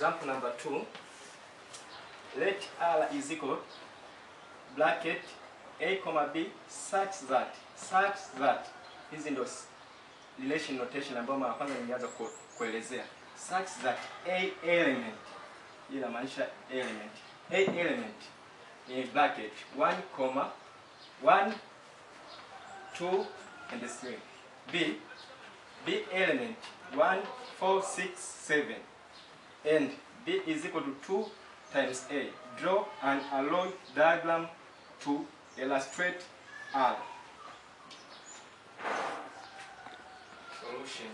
Example number 2. Let R is equal bracket A, comma B such that such that hizi ndo s- relation notation ambayo mara kwanza nilianza ku, kuelezea such that A element hii inamaanisha element A element ni bracket 1 comma 1 2 and 3 B B element 1 4 6 7 and B is equal to 2 times A. Draw an alloy diagram to illustrate R. Solution.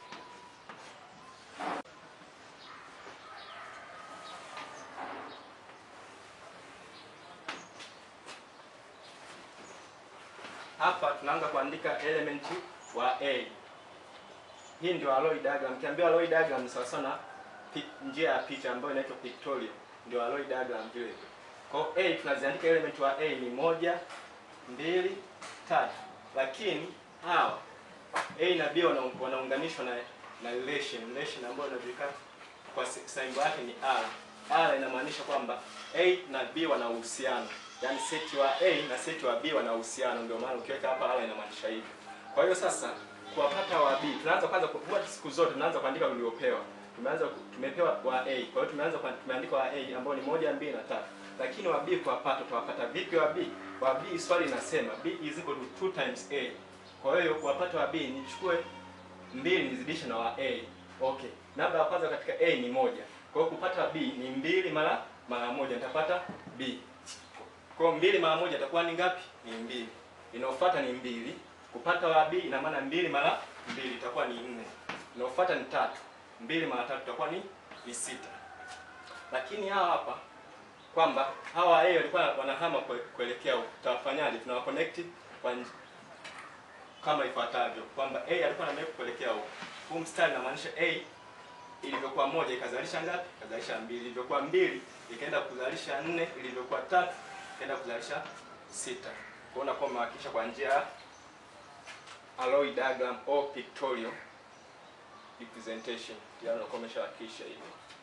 Hapa tunaanza kuandika element wa A. Hii ndio alloy diagram. Kiambiwa alloy diagram ni sawa sawa na pi- njia ya picha ambayo inaitwa pictorial. Ndio alloy diagram vile. Kwa hiyo A tunaziandika element wa A ni moja, mbili, tatu. Lakini hawa A na B wana- wanaunganishwa na na relation, relation ambayo inajulikana kwa si- symbol yake ni R. R inamaanisha kwamba A na B wana uhusiano. Yaani seti wa A na seti wa B wana uhusiano, ndio maana ukiweka hapa R inamaanisha hivyo. Kwa hiyo sasa kuwapata wa B, tunaanza kwanza ku- huwa siku zote tunaanza kuandika uliopewa. Tumeanza ku- tumepewa wa A. Kwa hiyo tumeanza kwa tumeandika wa A ambao ni moja, mbili na tatu. Lakini wa B kuwapata tutawapata vipi wa B? Wa B swali linasema B is equal to 2 times A. Kwa hiyo kuwapata wa B nichukue mbili nizidishe na wa A. Okay. Namba ya kwanza katika A ni moja. Kwa hiyo kupata B ni mbili mara mara moja nitapata B. Kwa hiyo mbili mara moja itakuwa ni ngapi? Ni mbili. Inayofuata ni mbili. Kupata wa B ina maana mbili mara mbili itakuwa ni nne. Inayofuata ni tatu. Mbili mara tatu itakuwa ni ni sita. Lakini hawa hapa kwamba hawa A walikuwa wanahama kue- kuelekea huko. Tutafanyaje? Tunawa connect kwa nj- kama ifuatavyo kwamba A alikuwa na kuelekea huko. Huu mstari unamaanisha A ilivyokuwa moja ikazalisha ngapi? Ikazalisha mbili. Ilivyokuwa mbili ikaenda kuzalisha nne. Ilivyokuwa tatu ikaenda kuzalisha sita. Kwa hiyo unakuwa umehakikisha kwa njia ya alloy diagram au pictorial representation. Tayari unakuwa umeshahakikisha hivyo.